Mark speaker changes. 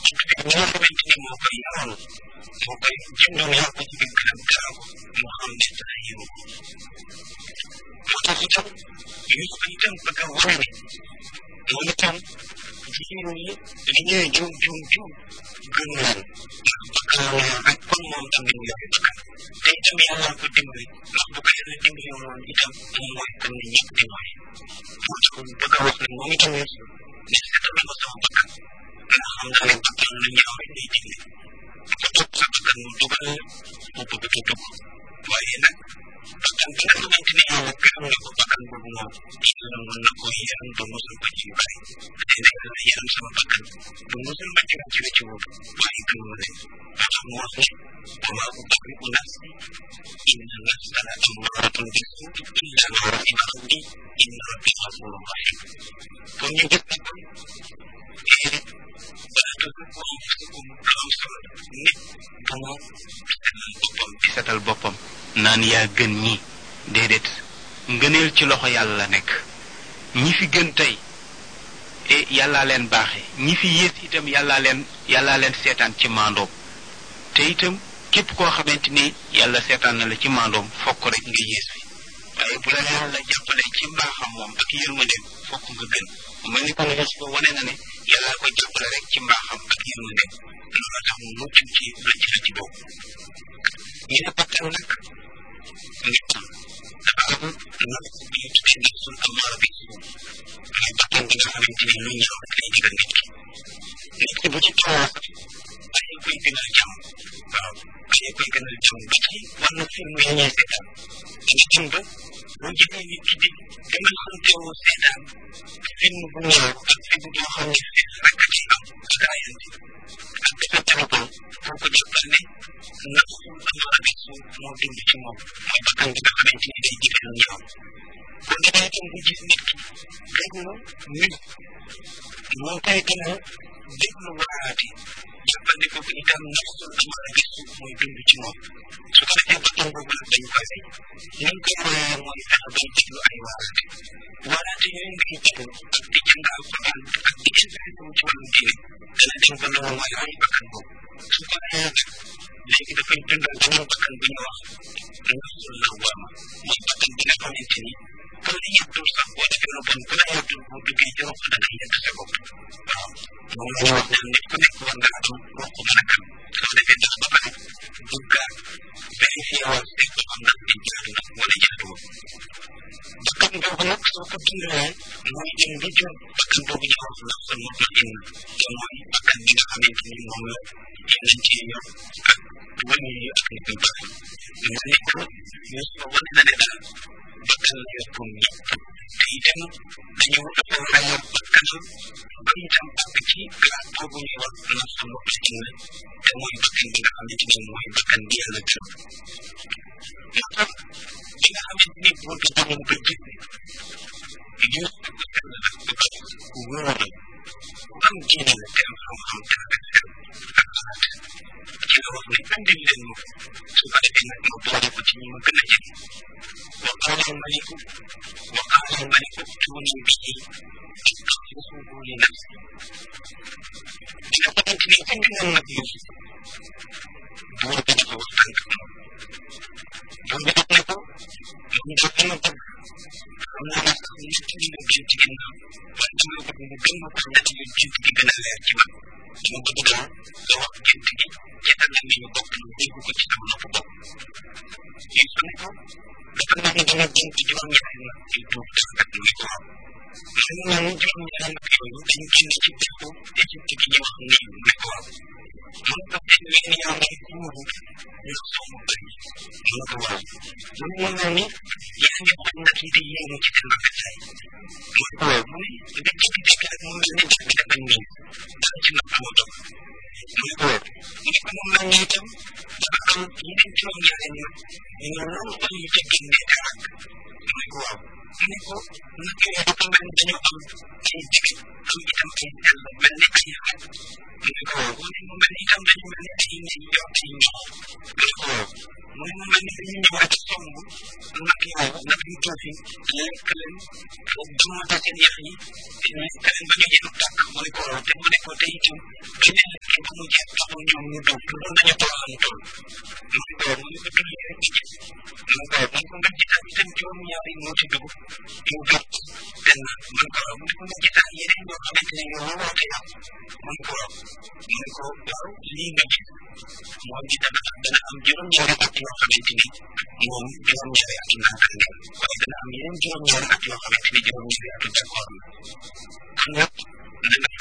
Speaker 1: ñi nga xamante ni moo koy yaroon moo koy jëndoon yar ko ci biir këram teral ko moo xam ne dana yiwu ko moo tax itam Yuusuf itam bëgg a wane ne moom itam jigéen ñi li ñuy juum juum juum gën leen ndax bakkan la yor rek kon moom tam mu yor bakkan te itam yàlla ko dimbali ndax bu ko yàlla dimbali woon itam moom mooy kan ne ñëpp di mooy moo tax bëgg a wax ne moom itam Yuusuf ne seetal ma sama bakkan nga xam naa ne bakkan lu ñaaw rek lay digle ko topp sa bakkan mu dugal mu bëgg a dugg waaye nag bakkan bi nga xamante ne yàlla gërëm na ko bakkan boobu moom yàlla mën na ko yaram ba musal ko ci yu bari te ne yàlla yaram sama bakkan ba musal ma ci ci wécc boobu waaye gëm ma leen moo tax mu wax ne wa maa ubarri'u nafsi inna nafsa la ammaratun bisuu'i illa ma rahima rabbi inna rabbi ghafurun rahim kon ñu gis ne kon baatu ko anfusakum lu am solo nit du mu setal boppam
Speaker 2: di setal boppam naan yaa gën ñi déedéet ngëneel ci loxo yàlla la nekk ñi fi gën tey e yàllaa leen baaxe ñi fi yées itam yàllaa leen yàllaa leen seetaan ci maandoom te itam képp koo xamante ni yàlla seetaan na la ci maandoom fokk rek nga yées fi waaye bu la yàlla jàppale ci mbaaxam moom ak yërmandeem fokk nga gën mel ni kon Yuusufa wane na ne yàlla ko jàppale rek ci mbaaxam ak yërmandeem loolu tax mu mucc ci la ci la ci boobu ñu ne bakkan nag nit dafa am nafs bi ñu tuddee nafsul amaara bi mooy bakkan bi nga xamante ni lu ñaaw rek lay digal nit ki nit ki bu ci tolloo sax bàyyi koy gënal jàmm waaw bàyyi koy gënal jàmm ba ci wàllu film yi ñuy seetaan da nga dem ba boo jëlee nit ki di demal xamteewoo seetaan film bu ñaaw ak film boo xam ne xeex rek ci am ak raayante ak dafa téléphone pour ko jàppal ne nafsul amaara bi su moo dund ci moom mooy bakkan bi nga xamante ni day digal lu ñaaw kon da ngay dem bu gis nit ki déglu nit moo koy gën a déglu waaraate jàppal ne kooku itam nafsul amaara bi su mooy dund ci moom su ko defee bakkan boobu nag dañ koy rey ni ñu koy reyee mooy fexe bay déglu ay waaraate waaraate yooyu ngay déglu ak di jàng alquran ak di intéressé wu ci wàllu diine dana dem ba loolu mooy rey bakkan boobu su ko reyee nag léegi dafay dundal beneen bakkan bu ñu wax nafsul lawwaama mooy bakkan bi nga xamante ni ku la yettul sax boo defee lu bon ku la yettul boo duggee ci roq da ngay yett sa bopp waaw moom la ñu wax naan nit ku nekk war nga am roq mën a kan soo defee dara ba pare duggaat vérifié waat seet ba xam ndax di jaadu na wala jaaduwul bakkan boobu nag soo ko dundalee mooy dem bi jur bakkan boobu ñu wax nafsul mutmainna te mooy bakkan bi nga xamante ni moom la yeneen ci yor ak wàññi yi ak nit ñu baax mu nekk Yuusufa wane na ne daal bakkan la yor pour ñëpp te itam dañu dafa war a yor bakkanam ba itam àgg ci grade boobu ñuy wax nafsul mutmainna te mooy bakkan bi nga xamante ni mooy bakkan bi yàlla gërëm moo tax bi nga xamante ni buur bi demoon ba gis ne Yuusufa ku sell la ku baax ku wóor la ku am diine la te am xam-xam te rafet xel ak xalaat ci la wax ne andil leen ma su ko defee nag ma boole ko ci ñi ma gën a jege wa qaala almaliku wa qaala almaliku tuuni bihi astaxlifuhu li nafsi bi nga xamante ni indi na nag Yuusuf buur bi dafa waxtaan ak moom buur bi daf ne ko man daal dama bëgg xam naa ne sax ñett li nga gént ginnaaw waaye dama bëgg mu gën ma ko ñett li gént gi gën a leer ci man dama bëgg daal nga wax gént gi ci anam mi ñu bokk ñu dégg ko ci sama nopp bopp Yuusuf ne ko dafa mel ni danga gént juróom-ñaari nag yu tuub tàngat mu ne ko waaw man mel ni juróom-ñaari nag yooyu dañ génn ci dëkku Égypte gi ñu wax nii mu ne ko waaw man ko tey wenn yaa ngi kuuru ndax soo mu bëri mu ne ko waaw mu ne mu mel ni yaa ngi xool nag yi di yéemu ci seen rafetaay mu ne ko waaw mu ne nga jékki-jékki rek mu mel ni def bi dafa nii dara ci nopp moo toog mu ne ko waaw mu ne ko mu mel ni itam dafa am yeneen juróom-ñaari nag ñu loolu ba ñu ca génnee dara mu ne ko waaw mu ne ko nag yooyu dafa mel ni dañoo am ay digg am itam ay sell mel ni ay xaj mu ne ko waaw mu ne mu mel ni itam dañu mel ni ay ne yor ay ñox mu ne ko waaw mu ne mu mel ni dañu ñëwaat somb nag yooyu nag yu tuuti lekk leen dumata seen yax yi lekk leen ba ñu yenu tàkk mu ne ko waaw te mu ne ko te itam beneen lekk
Speaker 1: mu jeex taxul ñoom ñu dugg dugg nañu toll am toll man ko mu ko dugg rek ci man ko man ko nga jitaan itam juróom ñaari moo ci dugg mu gàtt benn man ko mu ko nga jitaan yeneen ñoo xamante ne yow woote yow man ko man ko waaw lii nga gis moom ci dana dana am juróom ñaari at yoo xamante ni moom juróom ñaari atu nangam ngeen waaye dana am yeneen juróom ñaari at yoo xamante ni juróom ñaari atu d'accord na kon nag na nga